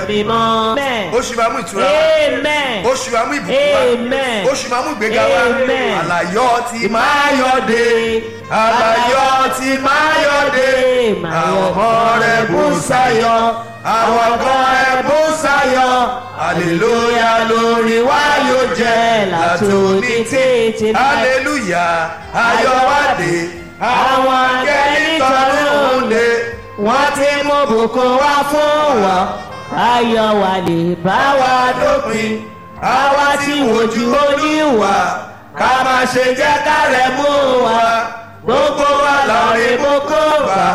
mímọ́. Amen. oṣù máa mú ìtura wá Amen. oṣù máa mú ìbùkún wá Amen. oṣù máa mú ìgbéga wá Amen. àlàyọ ti máa yọ̀dé àlàyọ ti máa yọ̀dé àwọn kan rẹ̀ bú sáyọ àwọn kan rẹ̀ bú sáyọ hallelujah lórí wa yóò jẹ́ látòní tètè láì. hallelujah ayọ̀wádé àwọn akẹ́lí tọ́lú lé wọ́n ti mú bùkún wá fún wa ayọ̀ wà lè bá wa dópin àwa tí wojú oníwà ká má ṣe jẹ́ ká rẹ̀ mú wa gbogbo wa lọ́ọ̀rẹ́ boko bá.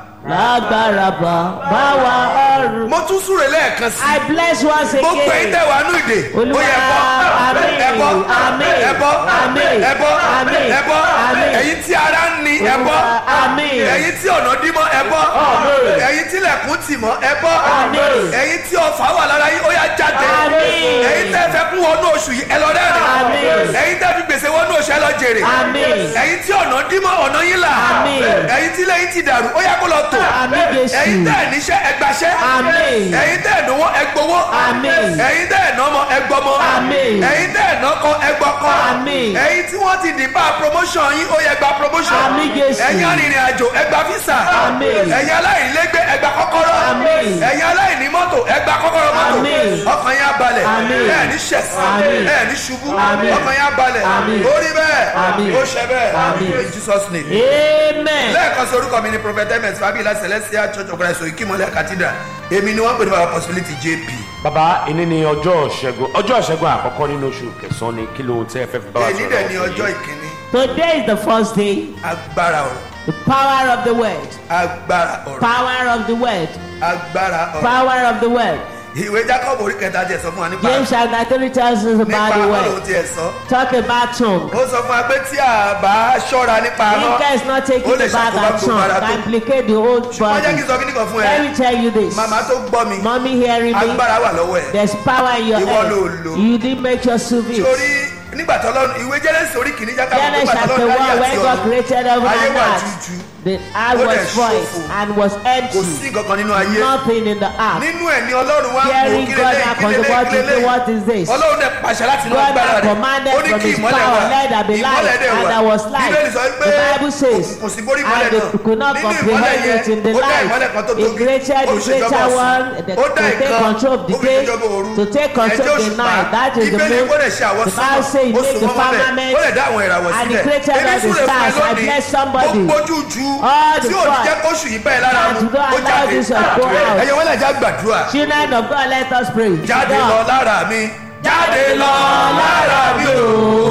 lágbára bá bá wa ọrùn. mo tún súre lẹ́ẹ̀kan sí I bless once i gbogbo ẹ̀yin again. tẹ̀ wá nú ìdè ó Olúwa, yẹ ẹbọ àmín, ẹbọ àmín, ẹbọ àmín, ẹbọ àmín, ẹbọ àmín. ẹ̀yin tí ara ń ni ẹbọ Àmín. ẹ̀yin tí ọ̀nà dímọ̀ ẹbọ Àmín. ẹ̀yin tí lẹ̀kùn tì mọ́ ẹbọ Àmín. ẹ̀yin tí ọfà wà lára yín ó yá jáde Àmín. ẹ̀yin tẹ́ fẹ́ kún wọnú oṣù yìí ẹ lọ rẹ́rìn Àmín. ẹ̀yin tẹ́ fi gbèsè wọnú oṣù ẹ lọ jèrè Àmín. ẹ̀yin tí ọ̀nà dímọ̀ ọ̀nà yín là Àmín. ẹ̀yin tí lẹ́yìn ti dàrú ó yá kó lọ tò Àmín Jésù. ẹ̀yin tẹ́ ẹ̀ níṣẹ́ ẹgbàṣẹ́ Àmín. ẹ̀yin tẹ́ ẹ̀ náwó ẹgbowó Àmín. ẹ̀yin tẹ́ ẹ̀ nọ́mọ ẹgbọmọ Àmín. ẹ̀yin tẹ́ ẹ̀ nọ́kọ ẹgbọkọ Àmín. ẹ̀yin tí wọ́n ti dìbà promotion yín ó yẹ gba promotion Àmín Jésù. ẹ̀yin arìnrìn àjò ẹgbà visa Àmín. ẹ̀yin aláìlégbé ẹgbà kọ́kọ́rọ́ Àmín. ẹ̀yin aláìní mọ́tò ẹgbà kọ́kọ́rọ́ mọ́tò Àmín. ọkàn yín abalẹ̀ Àmín. ẹ̀ ní ṣẹ̀sì Àmín. ẹ̀ ní ṣubú Àmín. ọkàn yín abalẹ̀ Àmín. ó rí bẹ́ẹ̀ Àmín. ó ṣe bẹ́ẹ̀ Àmín. in Jesus name Amen. lẹ́ẹ̀kan sí orúkọ mi ni prophet ms fabila celestial church of christ oyikimole cathedral èmi ni wọ́n pè ní baba possibility jp bàbá ìní ni ọjọ́ ṣẹ́gun ọjọ́ ṣẹ́gun àkọ́kọ́ nínú oṣù kẹsàn-án ni kí lóhun tí ẹ fẹ́ fi bá wa èyí dẹ̀ ni lọ́wọ́ ọjọ́ yìí? ìkíní Today is the first day. agbára ọ̀rọ̀ The power of the word. agbára ọ̀rọ̀ Power of the word. agbára ọ̀rọ̀ Power of the word. ìwé jacob orí kẹta tiẹ̀ sọ fún wa nípa James chapter 3 tells us nípa about the ọlọ́run word. tiẹ̀ sọ Talk about tongue. ó sọ fún wa pé tí a bá ṣọ́ra nípa If ọ̀rọ̀ God is not taking ó lè the back ṣàkóbá and gbogbo tongue, ara tó can implicate the whole wọ́n jẹ́ kí n body. sọ kí nìkan fún ẹ Let me tell you this. màmá tó gbọ́ mi Mommy hearing me. agbára wà lọ́wọ́ ẹ̀ There's power in your Ìwọ ló head. lò. You didn't make your service. torí nígbà tó lọ́run ìwé jẹ́rẹ́sì orí kìíní jákàbọ̀ Genesis nígbà tó chapter lọ́run 1 dáyé when àti God ọ̀run created heaven ayé and wà earth. jújú The Ó earth dẹ̀ was void ṣófo. and was kò sí empty. nǹkan kan nínú ayé Nothing in the earth. nínú ẹ̀ ni ọlọ́run wá ń wò Hearing kílélẹ́ God and kílélẹ́ what is kílélẹ́ what is this? ọlọ́run dẹ̀ pàṣẹ láti inú God agbára had rẹ̀ commanded ó ní from kí his ìmọ́lẹ̀ power, wà let there be light, ìmọ́lẹ̀ dẹ̀ and wà there was light. bíbélì sọ pé The Bible says, kò sí borí ìmọ́lẹ̀ and they náà could not nínú ìmọ́lẹ̀ comprehend yẹn it in the ó dá light. ìmọ́lẹ̀ kan tó He tóbi created ó the fi ṣèjọba greater ọ̀sán one the- ó to dá take ìkan control of the ó fi day, ṣèjọba òru to take control ẹjọ́ of the òṣùpá night. That is the ìbéèrè main- kó lè ṣe àwọn the Bible says he ó made sùn the mọ́ mọ́lẹ̀ firmament ó lè dá àwọn ìràwọ̀ and he sílẹ̀ created èmi all the súre fún ẹ stars. I lónìí bless somebody. gbogbo jújú All the tí ò ní God jẹ́ kóṣù yìí bẹ́ẹ̀ lára that mu do not ó allow jáde this to go out. ẹ̀yẹ wọ́n lè já gbàdúrà Children of God, let us pray. jáde God. lọ lára mi jáde lọ lára mi o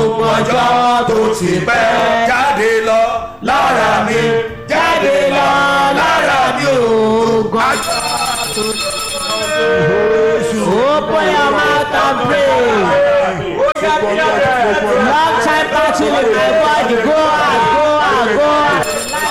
ọjọ́ tó ti pẹ́ jáde lọ lára mi jáde lọ lára mi o ọjọ́ Open your mouth and pray. Long time battle in my body. Go out, go out, go out.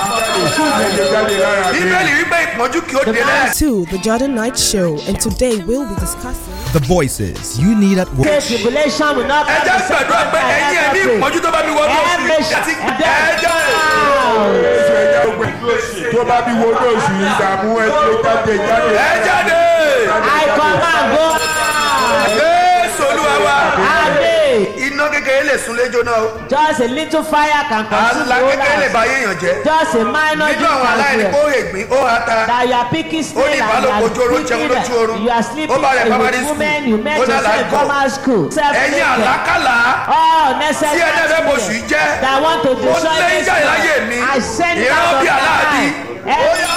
bíbélì wípé ìpọ́njú kí ó dé lẹ́yìn. to the Jordan Night Show, and today we'll be discussing. The voices you need at work. Say tribulation will not ẹ come jẹ́ the gbàdúrà second pé time ẹ̀yin ẹ̀mí ever pray. ìpọ́njú tó bá mi wọ́n lóṣù Every yìí àti sh- ẹ̀jẹ̀ tó bá bí wo lóṣù ìdààmú ẹ tó jáde jáde. ẹ̀ jáde I command go out. Jésù olúwa wa Amen. iná kékeré lè sun léjó náà o Just a little fire can consume àlá the whole kékeré lè ba house. yéèyàn jẹ́ Just a minor nínú àwọn aláìní kó difference. ègbín ó ha ta That you are picking ó snail ní and you ìbálòpọ̀ ojú oorun are jẹun lójú sleeping. oorun You are ó sleeping bá rẹ̀ primary with school women you met ó dá yourself in lágọ̀ formal school. ẹ̀yin àlákàlà All tí necessary ẹ dẹ́fẹ́ bóṣù yìí jẹ́ that want to ó destroy lé this ìjà ìláyè world. mi I send it ìran out of bí my aláàbí mind. ó Every yá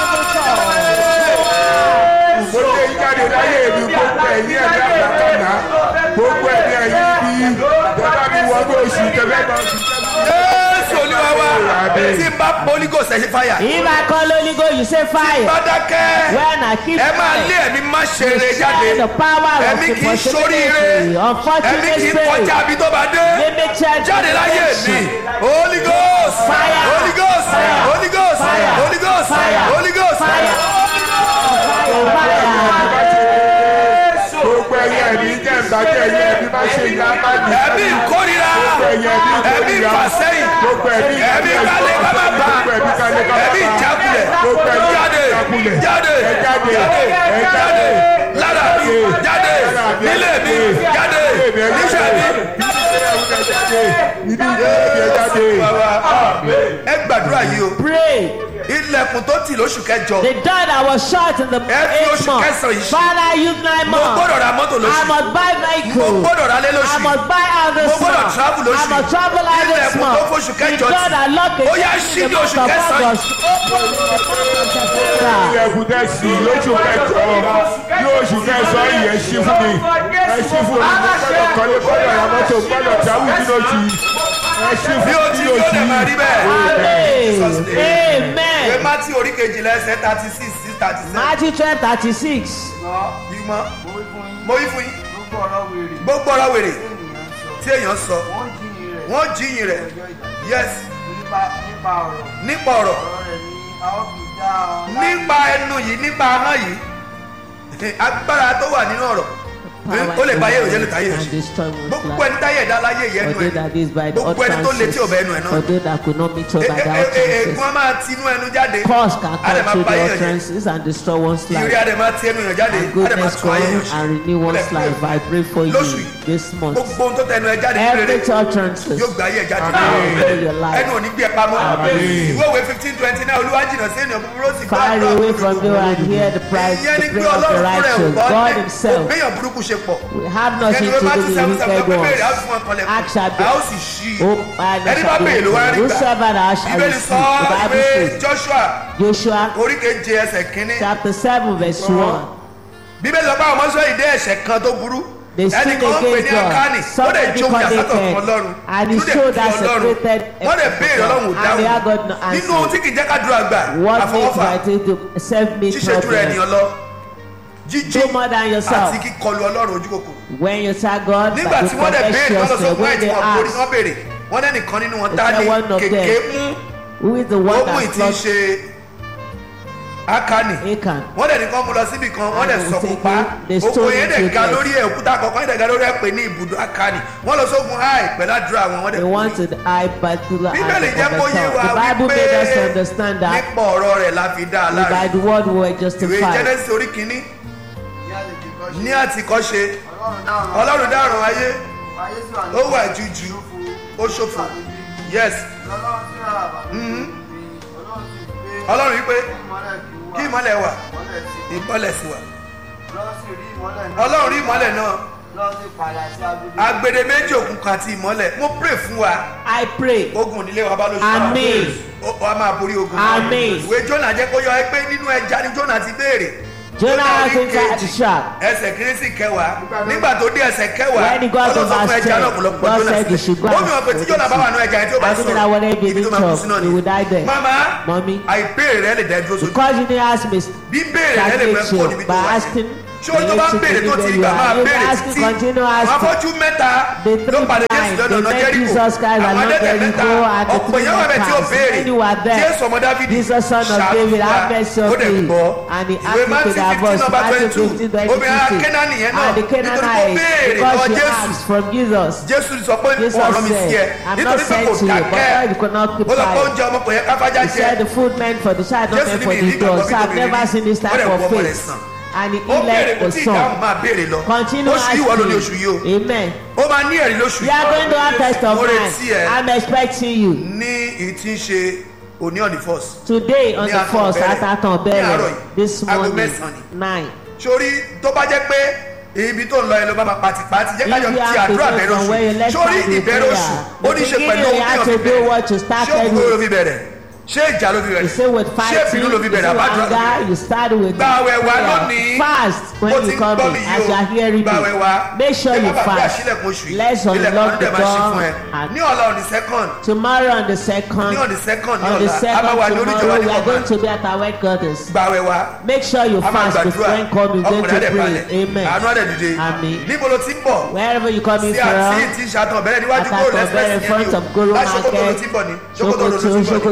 mo lé jáde láyé mi gbogbo ẹ̀yìn ẹ̀dá àgbàkànná gbogbo ẹ̀yìn ẹ̀yìn bí tó bá bí wo lóṣù tẹ̀lé bá oṣù tẹ̀lé. Jésù olúwa wa tí n bá polygos ẹ̀ ṣe fàyà If I call Holy Ghost, you say fire. bá dákẹ́ When I keep ẹ máa lé quiet, ẹ̀mí má ṣe eré share jáde the power of ẹ̀mí kì í impossibility. ṣoríire ẹ̀mí Unfortunate kì í spirit. kọjá àbí tó bá dé Limited jáde láyé mi dimension. holy ghost Fire. holy ghost Fire. holy ghost Fire. holy ghost Fire. holy ghost Fire. gbogbo ẹ̀yìn ẹ̀mí jẹ́ ìbàjẹ́ ẹ̀yìn ẹ̀mí má ṣe ìyá má ní. ẹ̀mí ìkórira ẹ̀mí ìfàsẹ́yìn gbogbo ẹ̀mí ẹ̀mí kálẹ̀ kábàbà gbogbo ẹ̀mí kálẹ̀ kábàbà ẹ̀mí ìjákulẹ̀ gbogbo ẹ̀mí jáde ìjákulẹ̀ jáde ẹ jáde jáde ẹ jáde lára mi jáde ìdí ìjẹ́ jáde. ẹ gbàdúrà yìí o Pray. ilẹ̀kùn tó tì lóṣù kẹjọ The door that was shut in the Ẹ fi eighth oṣù month. kẹsàn-án yìí ṣe. Father, use nine mo gbọ́dọ̀ months. ra mọ́tò I lóṣù must buy mo vehicle. gbọ́dọ̀ ra lé I lóṣù must buy out mo this gbọ́dọ̀ month. travel I lóṣù must travel out this ilẹ̀kùn tó month. fóṣù The kẹjọ door that locked Ó yá, against ṣí me ní in the oṣù month of kẹsàn-án yìí. August. Open in the month of September. ilẹ̀kùn tẹ̀ sí lóṣù kẹjọ yóò oṣù kẹsàn-án yẹn ṣí fún mi ẹ ṣí fún mi mo gbọ́dọ̀ kọ́lé gbọ́dọ̀ ra mọ́tò gbọ́dọ̀ jáwé nínú oṣù yìí ẹ ṣí bí fún o mi ti nínú yóò oṣù dẹ̀ máa rí yìí. bẹ́ẹ̀. Amen. ìwé Amen. mátí orí kejìlá ẹsẹ̀ thirty six sí thirty seven Matthew twelve thirty six. ìmọ̀ mo wí fún yín gbogbo ọ̀rọ̀ wèrè tí èèyàn sọ wọ́n jíyìn rẹ̀ yes nípa ọ̀rọ̀ nípa ẹnu yìí nípa ahọ́n yìí agbára tó wà nínú ọ̀rọ̀ ó lè bá yẹ̀rọ yẹ̀rọ táyé rẹ̀ ṣe gbogbo ẹni táyé ẹ̀dá láyé yẹ ẹnu Although that is by ẹ̀ the gbogbo ẹni tó létí ọ̀bẹ ẹnu ẹ̀ náà Although that could not meet up by the ègún utterances. á máa tinú ẹnu jáde Cause can á dẹ̀ come máa through bá the yẹ̀rọ jẹ́ utterances and destroy one's ìrírí life. á dẹ̀ máa ti ẹnu yàn jáde And á dẹ̀ máa goodness tún ayé come yàn ṣe and renew one's life. I pray for you lóṣù yìí this month. gbogbo ohun tó tẹnu ẹ jáde ní Every rere utterances yóò gbé ayé ẹ jáde Amen. your life. ẹnu ò ní gbé ẹ pamọ́ Amen. ìwé òwe fifteen twenty nine olúwa jìnnà sí ènìyàn búburú ó sì gbọ́ Far àdúrà away búburú. from you and hear the price, ìyẹn ni the pé prayer of the ọlọ́run fúnra ẹ̀ ò righteous. gbọ́ God ní Himself òbéèyàn burúkú ṣe pọ̀ will have nothing ẹni to wọ́n bá do ti with sẹ́wọ́n the sẹ́wọ́n pé wicked béèrè á ones. fún wọn kọlẹ̀ Ask shall be a ó sì ṣí i Oh, I ẹni bá béèrè ló wá rí gbà Whosoever thou shalt ìbéèrè receive. sọ The ọ́ Bible pé says, joshua Joshua orí keje ẹsẹ̀ kínní chapter 7, verse 1. bíbélì sọ pé àwọn ọmọ sọ ìdí ẹ̀ṣẹ̀ kan tó burú They ẹnì sinned kan ń pè ní against God. akáni ó dẹ̀ Somebody jó ìyàsọ́tọ̀ fún connected. ọlọ́run And he inú dẹ̀ showed bí us ọlọ́run separated wọ́n dẹ̀ béèrè ọlọ́run ò And they had God dáhùn no nínú answer. ohun tí kì í jẹ́ ká dúró àgbà What makes àfọwọ́fà right to self-made ṣíṣe jù rẹ̀ problem? ènìyàn lọ jíjí Do more than yourself. àti kíkọlu ọlọ́run ojú kòkòrò When you tell God nígbà that tí you wọ́n dẹ̀ confess béèrè wọ́n lọ sọ yourself, fún ẹ̀ when tí they wọ́n borí ask, wọ́n béèrè wọ́n dẹ́ nìkan nínú wọn Is tá there ní one of kèké them? mú who is the one ó mú that ìtì lost ṣe akani Achan? wọ́n dẹ̀ nìkan mú lọ síbi kan wọ́n dẹ̀ And sọ they fún pa take it, they oko stone yẹn it dẹ̀ to ga death. lórí ẹ̀ òkúta kọ̀ọ̀kan yẹn dẹ̀ ga lórí ẹ̀ pé ní ibùdó akani wọ́n lọ sógun háì pẹ̀lú àdúrà wọn wọ́n dẹ̀ They kú. wanted I battle and bíbélì jẹ́ kó yé wa overcome. The Bible made us wípé understand that nípa ọ̀rọ̀ rẹ̀ la fi dá a by láre the word we were ìwé justified. jẹ́nẹ́sì orí kínní ní àtìkọ́ṣe ọlọ́run dáràn ayé ó wà jújù ó ṣòfò yes ọlọ́run wípé kí ìmọ̀lẹ̀ wà ìmọ̀lẹ̀ sì wà ọlọ́run rí ìmọ̀lẹ̀ náà agbede méjì òkùnkùn àti ìmọ̀lẹ̀ mo pray fún wa I pray. ogun nílé wa bá lóṣù Àmín. ó wá máa borí ogun Àmín. ìwé jọ́nà jẹ́ kó yọ ẹ pé nínú ẹja ni jọ́nà ti béèrè Jonah orí has inside the kejì, shark. ẹsẹ̀ kìíní sí kẹwàá nígbà tó dé ẹsẹ̀ kẹwàá When he got to ọlọ́sọ fún verse ẹja 10, náà ọ̀pọ̀lọpọ̀ God jọ́nà said he should go sílẹ̀ ó and mi hàn pé tí put jọ́nà it bá wà nù ẹja yẹn tí ó bá I think that whatever sọ̀rọ̀ they ibi tó did máa kú chop, sí náà he would die there. mama Mommy. àìbéèrè rẹ lè dá dúró sójú Because you didn't ask me bí béèrè rẹ lè fẹ́ stagnate kó you níbi tó by wà asking. yẹn ṣé o tó bá you béèrè tó to ti be gbà máa where you are. béèrè You ask, títí continue àwọn asking. afọ́jú mẹ́ta The ló three pàdé jésù blind, lọ́nà they ọ̀nà met jẹ́ríkò Jesus Christ àwọn along adẹ́tẹ̀ mẹ́ta Jericho and the ọ̀pọ̀ three èèyàn wà bẹ́ẹ̀ tí ó lepers. béèrè Many were there. jésù ọmọ dávidi Jesus son of David, have mercy on ó dẹ̀ me. gbọ́ And he ìwé asked me to matthew their fifteen voice, number twenty Matthew two 15, verse obìnrin 50. akénání yẹn náà And the nítorí kó Canaanite, béèrè because lọ́wọ́ she jésù asked from Jesus. jésù sọ pé Jesus ọ̀rọ̀ mi sí ẹ said, I'm not nítorí pé sent kò to you, but dákẹ́ you could not keep ó sọ pé quiet. oúnjẹ ọmọ kò yẹ káfájá He jẹ said the food meant for the child, not Jésù meant ní for mi the ìrí ìgbàgbọ́ dog. bí So I've tòbí never rí. seen this Ó type dẹ̀ of wọ ọmọ rẹ̀ faith. sàn. And he ó béèrè healed kò the tí ìdáhùn son. máa béèrè lọ Continue oṣù yìí wà lóní oṣù asking. yìí o Amen. ó máa ní ẹ̀rí lóṣù We are going to have test of mo retí mine. ẹ I'm expecting you. ní ìtí ń ṣe òní ọ̀nì first Today on Ní the àtàn first bẹ̀rẹ̀. at Aton Ní àárọ̀ Bẹ̀rẹ̀ yìí. this Aago morning mẹ́sàn-án ni. nine. sórí tó bá jẹ́ pé ibi tó ń lọ yẹn ló bá máa pàtìpàtì jẹ́ kájọ If you ti have to àdúrà go bẹ̀rẹ̀ from where you oṣù left sórí out with ìbẹ̀rẹ̀ oṣù prayer, ó ní í ṣe the pẹ̀lú beginning ohun you have tí to wọ́n fi do what you bẹ̀rẹ̀ started ṣé òkú ló with. fi bẹ̀rẹ̀ ṣé ìjà ló fi You bẹ̀rẹ̀ say with ṣé fighting, ìbínú ló fi you bẹ̀rẹ̀ say with àbájọ ló fi bẹ̀rẹ̀ anger, you start with Gba àwẹ̀ wa prayer. lónìí. Fast Ó when ti you ń come gbọ́ in mi yìí as o. you are hearing Gba àwẹ̀ wa. me. Make sure Ẹ má you gbàgbé fast. àṣílẹ̀kùn oṣù yìí. Let's Ilẹ̀kùn unlock ọdún the dẹ̀ máa ṣí fún ẹ. door. and ní ọ̀la on the second Tomorrow on the second, ní on the second ní on the ọ̀la a second máa wà ní oríjọba tomorrow, ní we are going kọ̀ọ̀kan to be at our headquarters. gba àwẹ̀ wa Make sure you a máa fast before gbàdúrà when come you going ọkùnrin to adẹ̀ pray. balẹ̀ Amen. àánú adẹ̀ dìde Àmín. níbo ló ti ń bọ̀ Wherever you come in sí àti from, tí ṣàtàn bẹ̀rẹ̀ níwájú Àtàtàn góòlù bẹ̀rẹ̀ in front of Goro express yẹn Market, ni o láti Sokoto ló ti ń bọ̀ ní Sokoto ló ti Sokoto, ń bọ̀ Sokoto ní Road.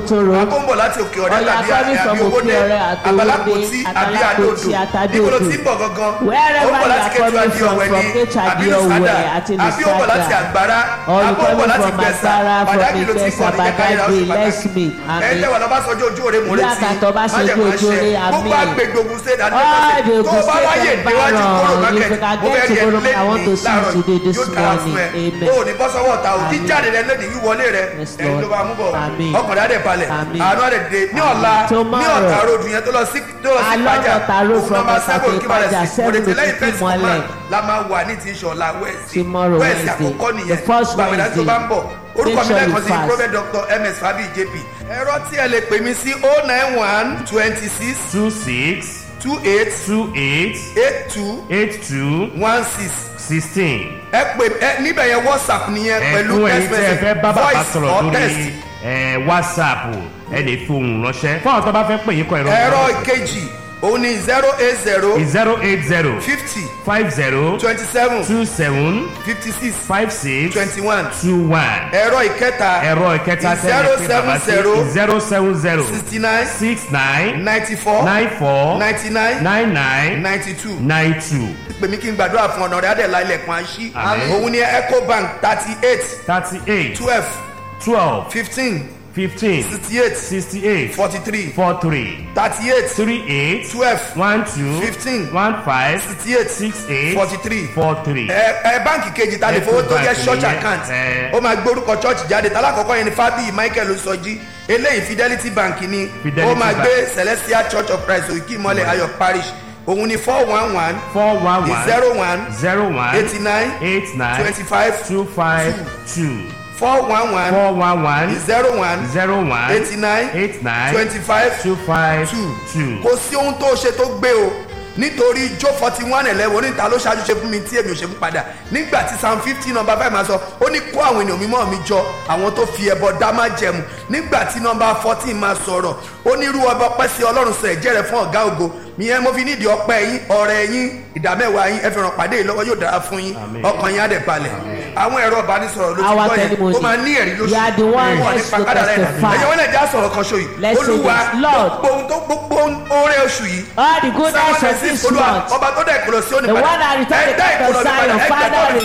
àbó ń bọ̀ láti òkè ọ̀rẹ́ Or you are tàbí coming from àbí owóde Òkè Ọ̀rẹ́ àti àbálápòtí Owódé, àbí Àtàlápòtí àdódò àtàdódò. níbo ló ti ń bọ̀ gangan Wherever ó ń bọ̀ you láti are kẹtù coming àbí from, ọ̀wẹ́ from ní Kétu àbí àbí lùsádà Ọ̀wẹ́ àti àbí ó ń bọ̀ láti Lùsádà. àgbára Or you àbó ń bọ̀ coming láti from gbẹ̀sà Agbára, from pàdákì ló ti ń Ìgbẹ̀sà, bọ̀ ní kẹ́kẹ́ ìlà oṣù Badagry, let's meet. pàtàkì Amen. ẹ̀jẹ̀ wà lọ́ba sọjọ́ ojú òre mò ń Bí retí àkàtọ̀ bá ṣe májẹ̀mú ojú àṣẹ òre, gbogbo àmín. àgbègbè Ògùn state All the àdéhùn tó Ogun bá State wáyé níwájú environ, kóró if market you can mo get fẹ́ to rí ẹ Koro, I want lẹ́yìn to see you láàárọ̀ today, this yóò dára fún ẹ morning. Amen. o ò ní bọ́ sọ́wọ́ ọ̀tá o Amen. jíjáde rẹ lónìí wíwọlé rẹ Yes, ẹni Lord. ló bá mú bọ̀ Amen. ọkùnrin adé balẹ̀ Amen. àánú adé dé ní ọ̀la ní Tomorrow. ọ̀tá road yẹn tó lọ sí tó lọ sí Along pàjá Ọ̀tà road òun from náà máa Ọ̀tà sẹ́gun to kí balẹ̀ Ìpàjà, sí mo lè seven tẹ̀lé to ìfẹ́ sí Ìmọ̀lẹ̀. command la máa wà ní ti ìṣọ̀la wẹ́ẹ̀sì Tomorrow, wẹ́ẹ̀sì Wednesday. àkọ́kọ́ The nìyẹn first gbàgbẹ́dá tó bá ń bọ̀ orúkọ Make mi sure lẹ́ẹ̀kan you sí fast. prophet dr ms fabi jp ẹ̀rọ tí ẹ lè pè mí sí oh nine one twenty six two six two eight two eight eight two eight two one six sixteen. ẹ pè ẹ níbẹ̀ yẹn whatsapp nìyẹn pẹ̀lú ẹ̀kún text ẹ̀yin tẹ́ ẹ message fẹ́ bá bàbá voice sọ̀rọ̀ or text lórí ẹ̀, whatsapp ẹ lè fi ohùn ránṣẹ́ fún àwọn tó bá fẹ́ pè yín kọ ẹ̀rọ ẹ̀rọ ìkejì òun ni zero eight zero zero eight zero fifty five zero twenty seven two seven fifty six five six twenty one two one ẹ̀rọ ìkẹta ẹ̀rọ ìkẹta zero tẹ́lẹ̀ pé bàbá sí seven zero zero seven zero sixty nine six nine ninety four nine four ninety nine nine nine ninety two nine two pèmí kí n gbàdúrà fún ọ̀nà rẹ̀ adẹ̀lá ilẹ̀kùn àṣì Àmín. òun ni ecobank thirty eight thirty eight twelve twelve fifteen fifteen sixty eight sixty eight forty three four three thirty eight three eight twelve one two Fifteen. one five sixty eight six eight forty three four three. ẹ ẹ báǹkì kejì ta lè fowó tó jẹ Ecobank church nìyẹn, account ẹ. ó máa gbórúkọ church jáde tálákọ̀ọ́kọ́ yẹn ni fábíyì michael sọjí eléyìí fidelity bank ni Fidelity ó máa Bank. gbé celestial church of christ òkè ìmọ̀lẹ̀ ayọ̀ parish òun ni four one one four one one zero one zero one eighty nine eight nine twenty five two five two four one one four one one zero one zero one eighty nine eight nine twenty five two five two two. kò sí ohun tó ṣe tó gbé o nítorí jó forty one eleven oníta ló ṣáájú ṣe fún mi tí èmi ò ṣe fún padà nígbà tí psalm fifty number five máa sọ ó ní kó àwọn ènìyàn mímọ́ mi jọ àwọn tó fi ẹbọ dá má jẹmu nígbà tí number fourteen máa sọ̀rọ̀ ó ní irú ọba ọpẹ́ sí ọlọ́run sọ ẹ̀jẹ̀ rẹ̀ fún ọ̀gá ògo ìyẹn mo fi nídìí ọpẹ́ yín ọ̀rẹ́ yín ìdámẹ́wàá yín ẹ fi ràn pàdé yìí lọ́wọ́ yóò dára fún yín ọkàn yín á dẹ̀ balẹ̀ àwọn ẹ̀rọ ìbánisọ̀rọ̀ ló ti Our gbọ́ yẹn testimony. ó máa ní ẹ̀rí lóṣù You are the one Wọ́n ní next to pàkádà rẹ̀ testify. ẹ̀yẹ wọn lè já sọ̀rọ̀ kan ṣo yìí Let's say olúwa this. Lord. gbogbo ohun tó gbogbo oore oṣù yìí All the goodness of this olúwa month. ọba tó dẹ̀ kúrò sí òní The padà one that returned the dá cup ìkúrò of mi padà Zion, ẹ Father, gbẹ̀tọ̀ mi.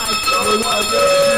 restore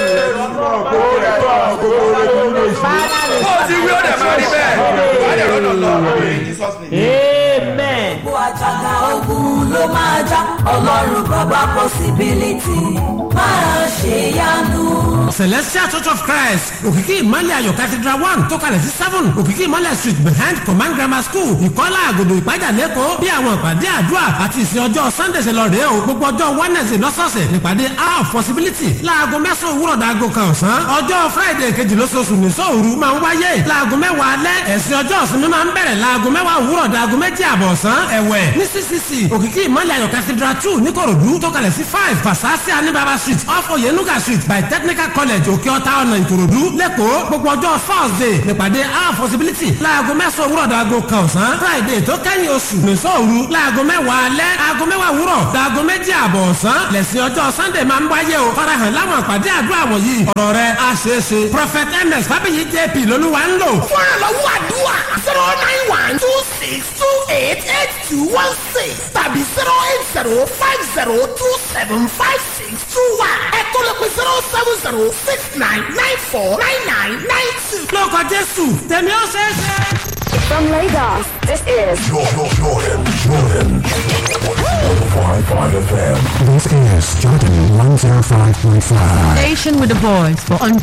bó o ti wí ó dẹ̀ máa rí bẹ́ẹ̀ wà á dẹ̀ rọ́nà lọ in Jesus name. Amen. gbogbo àjàgà ogun ló máa já ọlọ́run bàbá possibility máa ṣe yánu. celestial church of christ òkìkí ìmọ̀lẹ̀ ayọ̀ cathedral one tó kalẹ̀ sí seven òkìkí ìmọ̀lẹ̀ street behind command grammar school ìkọ́lá àgòdò ìpájà lẹ́kọ̀ọ́ bí àwọn ìpàdé àdúrà àti ìsìn ọjọ́ sunday ṣe lọ rèé o gbogbo ọjọ́ wednesday lọ́sọ̀ọ̀sẹ̀ nípàdé hour of possibility láago mẹ́sàn-án òwúrọ̀ dàgò kan ọ̀sán ọjọ́ friday kejì lóṣooṣù ní sóòru máa ń wáyé láago mẹ́wàá alẹ́ ẹ̀sìn ọjọ́ ìsinmi máa ń bẹ̀rẹ̀ láago mẹ́wàá òwúrọ̀ dàgò méjì àbọ̀ ọ̀sán ẹ̀wẹ̀ ní ccc òkìkí ìmọ̀lẹ̀ ayọ̀ cathedral two níkòròdú tó kalẹ̀ sí five fasasi anibaba street off oyenuga street by technical college òkè ọ̀tá ọ̀nà ìkòròdú lẹ́kọ̀ọ́ gbogbo ọjọ́ thursday nípàdé our possibility láago mẹ́sàn-án òwúrọ̀ dàgò kan ọ̀sán friday tó kẹ́yìn oṣù nìṣọ́ òru láago mẹ́wàá alẹ́ aago mẹ́wàá òwúrọ̀ dàgò méjì àbọ̀ ọ̀sán lẹ́sìn ọjọ́ sunday máa ń wáyé o farahàn láwọn àpàdé àdúrà wọ̀nyí ọ̀rọ̀ rẹ̀ á ṣeé ṣe prophet ms fábíyì jp lolúwa ń lò. fúnra lọ́wọ́ àdúrà zero nine one two six two eight eight two one six tàbí zero eight zero five zero two seven five six two one ẹ̀kọ́ lè pe zero seven zero six nine nine four nine nine nine two. lórúkọ jésù tèmi ó ṣeé ṣe. From Lagos, this is This is Jordan 105.5. Station with a voice for